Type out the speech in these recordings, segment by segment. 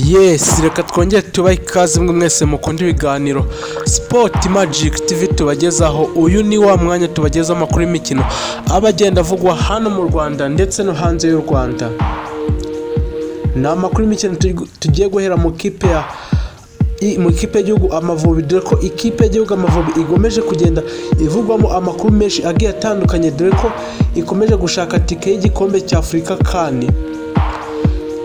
yesi reka twongere tubahe ikaze mwe mwese mukunda ibiganiro sipoti magiki tivi tubagezaho uyu ni wa mwanya tubagezaho amakuru y'imikino aba agenda avugwa hano mu rwanda ndetse no hanze y'u rwanda ni amakuru y'imikino tugi- tugiye guhera mu kipe ya i- mu ikipe y'igihugu amavubi dore ko ikipe y'igihugu amavubi igomeje kugenda ivugwamo amakuru menshi agiye atandukanye dore ko ikomeje gushaka tike y'igikombe cy'afurika kandi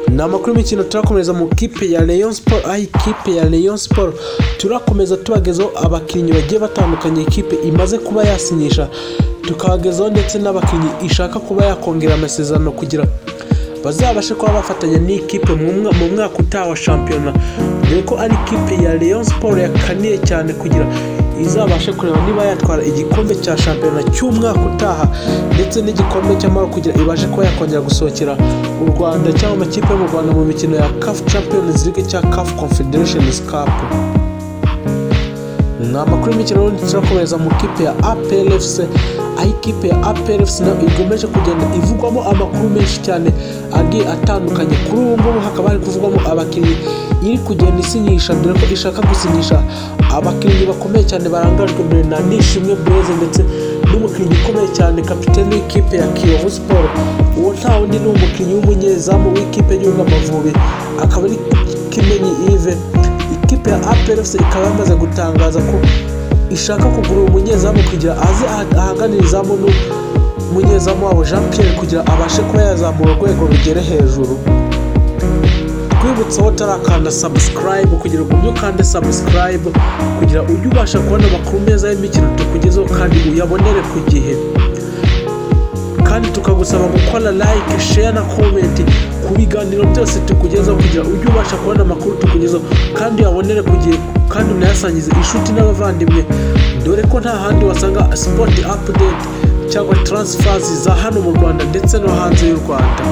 ni amakuru y'imikino turakomeza mu kipe ya Rayon Sport aho ikipe ya Rayon Sport turakomeza tubagezaho abakinnyi bagiye batandukanye ikipe imaze kuba yasinyisha tukabagezaho ndetse n'abakinnyi ishaka kuba yakongera amasezerano kugira bazabashe kuba bafatanya n'ikipe mu mwa- mu mwaka utaha wa shampiyona dore ko ari ikipe ya Rayon Sport yakaniye cyane kugira izabashe kureba niba yatwara igikombe cya shampiyona cy'umwaka utaha ndetse n'igikombe cy'amahoro kugira ibashe kuba yakongera gusohokera u rwanda cyangwa amakipe yo mu rwanda mu mikino ya caf champions league cyangwa caf confederations cup ni amakuru y'imikino y'ubundi turakomeza mu kipe ya aplfc aho ikipe ya aplfc nayo ikomeje kugenda ivugwamo amakuru menshi cyane agiye atandukanye kuri ubu ngubu hakaba hari kuvugwamo abakinnyi iri kugenda isinyisha dore ko ishaka gusinyisha abakinnyi bakomeye cyane barangajwe mbere na nishimwe bureze ndetse n'umukinnyi ukomeye cyane kapitene w'ikipe ya kiyovu siporo uwo nta wundi ni umukinnyi w'umunyezamu w'ikipe y'igihugu amavubi akaba ari kimenyi ive ikipe ya aperefuse ikaba yamaze gutangaza ko ishaka kugura umunyezamu kugira aze ah- ahaganire izamu n'umunyezamu wabo jean pierre kugira abashe kuba yazamura urwego rugere hejuru twibutse aho utarakanda sabusikarayibu kugira ngo ujye ukande sabusikarayibu kugira ujye ubasha kubona amakuru meza y'imikino tukugezeho kandi uyabonere ku gihe kandi tukagusaba gukora like share na comment ku biganiro byose tukugezaho kugira ujye ubasha kubona amakuru tukugezaho kandi uyabonere ku gihe kandi unayasangize inshuti n'abavandimwe dore ko nta handi wasanga sport update cyangwa transfers za hano mu rwanda ndetse no hanze y'u rwanda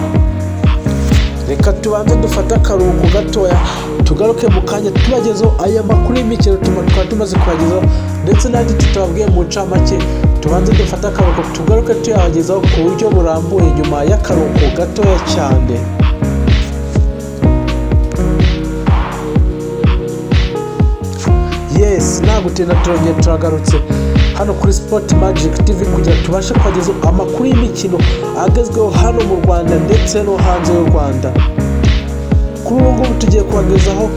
reka tubanze dufate akaruhuko gatoya tugaruke mu kanya tubagezeho aya makuru y'imikino tuma twari tumaze kubagezaho ndetse n'andi tutababwiye mu ncamake tubanze dufate akaruhuko tugaruke tuyabagezaho ku buryo burambuye nyuma y'akaruhuko gatoya cyane yes nta gutinda turongera turagarutse hano kuri sport magic tv kugira tubashe kubagezaho amakuru y'imikino agezweho hano mu rwanda ndetse no hanze y'u rwanda kuri ubu ngubu tugiye kubagezaho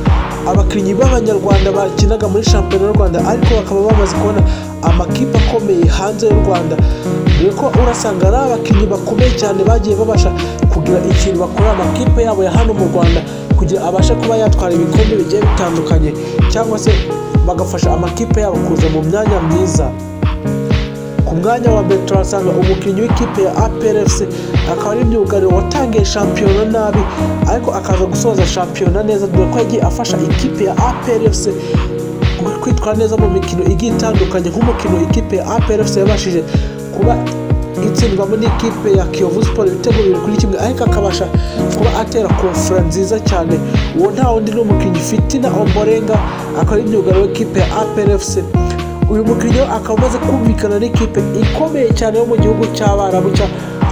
abakinnyi b'abanyarwanda bakinaga muri shampiyona y'u rwanda ariko bakaba bamaze kubona amakipe akomeye hanze y'u rwanda dore ko urasanga ari abakinnyi bakomeye cyane bagiye babasha kugira ikintu bakorera amakipe yabo ya hano mu rwanda kugira abashe kuba yatwara ibikombe bigiye bitandukanye cyangwa se bagafasha amakipe yabo kuza mu myanya myiza ku mwanya wa mbere turasanga umukinnyi w'ikipe ya APRFC akaba ari myugariro watangiye shampiyona nabi ariko akaza gusoza shampiyona neza dore ko yagiye afasha ikipe ya APRFC kwitwara neza mu mikino igiye itandukanye nk'umukino ikipe ya APRFC yabashije kuba itsindwamo n'ikipe ya Kiyovu Sport ibitego bibiri kuri kimwe ariko akabasha kuba atera konfera nziza cyane uwo nta wundi ni umukinnyi Fitina Ombolenga akaba ari myugariro w'ikipe ya APRFC uyu mukinnyi we akaba amaze kumvikana n'ikipe ikomeye cyane yo mu gihugu cy'abarabu cya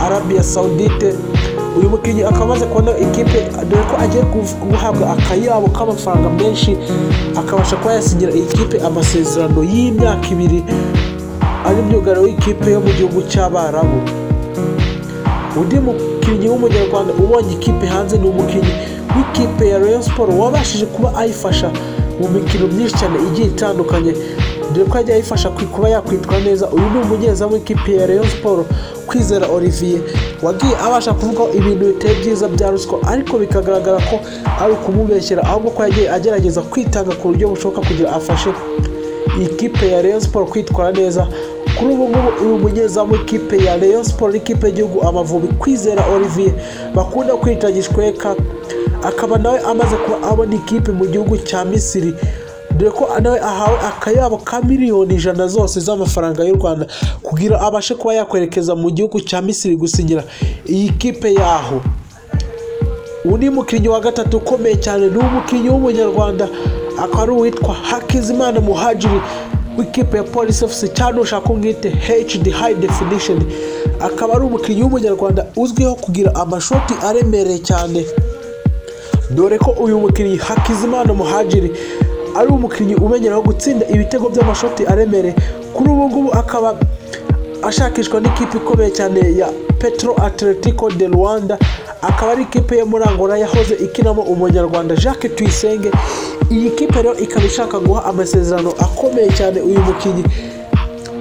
arabiya sawudite uyu mukinnyi akaba amaze kubona ikipe dore ko agiye gu- guhabwa akayabo k'amafaranga menshi akabasha kuba yasinyira iyi kipe amasezerano y'imyaka ibiri ari myugariro w'ikipe yo mu gihugu cy'abarabu undi mukinnyi w'umunyarwanda ubonye ikipe hanze ni umukinnyi w'ikipe ya Rayon Sport wabashije kuba ayifasha mu mikino myinshi cyane igiye itandukanye dore ko yagiye ayifasha kwi- kuba yakwitwa neza uyu ni umunyezamu w'ikipe ya Rayon Sport Kwizera Olivier wagiye abasha kuvugaho ibintu bitari byiza bya ruswa ariko bikagaragara ko ari ukumubeshyera ahubwo ko yagiye agerageza kwitanga ku buryo bushoboka kugira afashe ikipe ya Rayon Sport kwitwara neza kuri ubu ngubu uyu munyezamu w'ikipe ya Rayon Sport n'ikipe y'igihugu Amavubi Kwizera Olivier bakunda kwita Gishweka akaba nawe amaze kuba abona ikipe mu gihugu cya Misiri dore ko nawe ahawe akayabo ka miliyoni ijana zose z'amafaranga y'u Rwanda kugira abashe kuba yakwerekeza mu gihugu cya Misiri gusinyira iyi kipe yaho undi mukinnyi wa gatatu ukomeye cyane ni umukinnyi w'umunyarwanda akaba ari uwitwa hakizimana muhajiri w'ikipe ya polisi ofisi cyangwa ushaka umwite hd high definition akaba ari umukinnyi w'umunyarwanda uzwiho kugira amashoti aremereye cyane dore ko uyu mukinnyi hakizimana muhajiri ari umukinnyi umenyeraho gutsinda ibitego by'amashoti aremere kuri ubu ngubu akaba ashakishwa n'ikipe ikomeye cyane ya petro atletico de rwanda akaba ari ikipe yo muri angola yahoze ikinamo umunyarwanda jacques tuyisenge iyi kipe rero ikaba ishaka guha amasezerano akomeye cyane uyu mukinnyi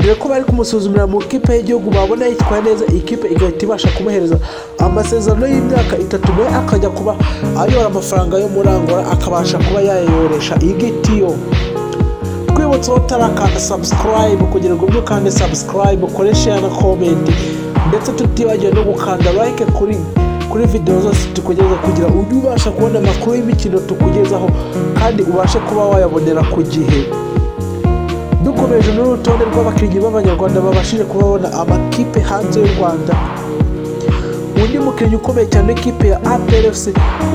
dore ko bari kumusuzumira mu ikipe y'igihugu babona yitwaye neza iyi kipe igahita ibasha kumuhereza amasezerano y'imyaka itatu nawe akajya kuba ayora amafaranga yo muri angola akabasha kuba yayoresha igitiyo twibutse aho utarakanda sabusikarayibu kugira ngo ubyuke kandi sabusikarayibu ukoreshe na komenti ndetse tutibagiwe no gukanda like kuri kuri videwo zose tukugeza kugira ujye ubasha kubona amakuru y'imikino tukugezaho kandi ubashe kuba wayabonera ku gihe dukomeje n'urutonde rw'abakinnyi b'abanyarwanda babashije kubabona amakipe hanze y'u rwanda undi mukinnyi ukomeye cyane w'ikipe ya APRFC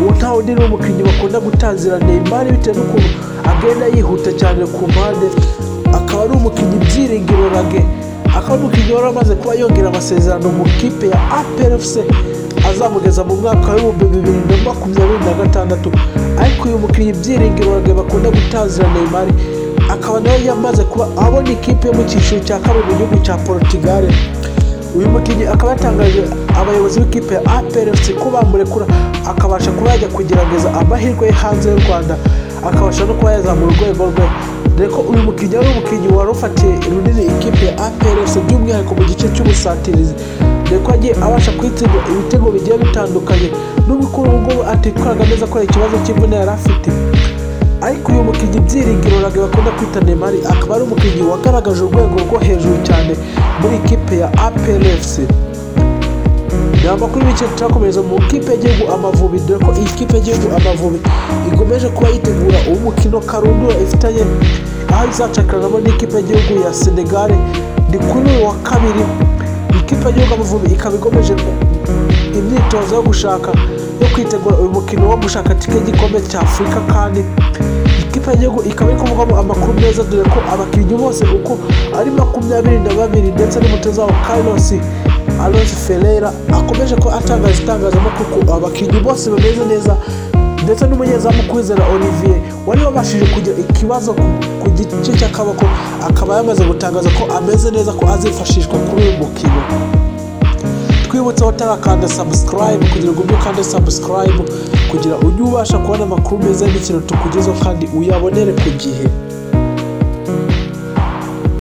uwo nta undi ni umukinnyi bakunda gutazira Neymar bitewe n'ukuntu agenda yihuta cyane ku mpande akaba ari umukinnyi byiringiro rage akaba ari umukinnyi wari amaze kuba yongera amasezerano mu kipe ya APRFC azamugeza mu mwaka w'ibihumbi bibiri na makumyabiri na gatandatu ariko uyu mukinnyi byiringiro rage bakunda gutazira Neymar akaba nawe yamaze kuba abona ikipe yo mu cyiciro cya kabiri mu gihugu cya Portugal uyu mukinnyi akaba yatangaje abayobozi b'ikipe ya APRFC ko bamurekura akabasha kuba yajya kugerageza amahirwe ye hanze y'u Rwanda akabasha no kuba yazamura urwego rwe dore ko uyu mukinnyi ari umukinnyi wari ufatiye runini ikipe ya APRFC by'umwihariko mu gice cy'ubusatirizi dore ko yagiye abasha kwitsinda ibitego bigiye bitandukanye nubwo kuri ubu ngubu atitwaraga neza kubera ikibazo cy'imvune yari afite ariko uyu mukinnyi byiringiro rage bakunda kwita Neymar akaba ari umukinnyi wagaragaje urwego rwo hejuru cyane muri ikipe ya APRFC ni amakuru y'ibiciro turakomereza mu ikipe y'igihugu Amavubi dore ko iyi kipe y'igihugu Amavubi ikomeje kuba yitegura umukino karundura ifitanye aho izacakiranamo n'ikipe y'igihugu ya Senegal ni kuri uyu wa kabiri ikipe y'igihugu Amavubi ikaba ikomeje imyitozo yo gushaka yo kwitegura uyu mukino wo gushaka tike y'igikombe cya afurika kandi ikipe y'igihugu ikaba iri kuvugwamo amakuru meza dore ko abakinnyi bose uko ari makumyabiri na babiri ndetse n'umutoza wabo carlos alonso ferreira akomeje ko atangaza itangazamakuru ko abakinnyi bose bameze neza ndetse n'umunyezamu kwizera olivier wari wabashije kugira ikibazo ku gice cy'akaboko akaba yamaze gutangaza ko ameze neza ko azifashishwa kuri uyu mukino twibutse aho utarakanda sabusikarayibu kugira ngo ubyuke ukande sabusikarayibu kugira ujye ubasha kubona amakuru meza y'imikino tukugezaho kandi uyabonere ku gihe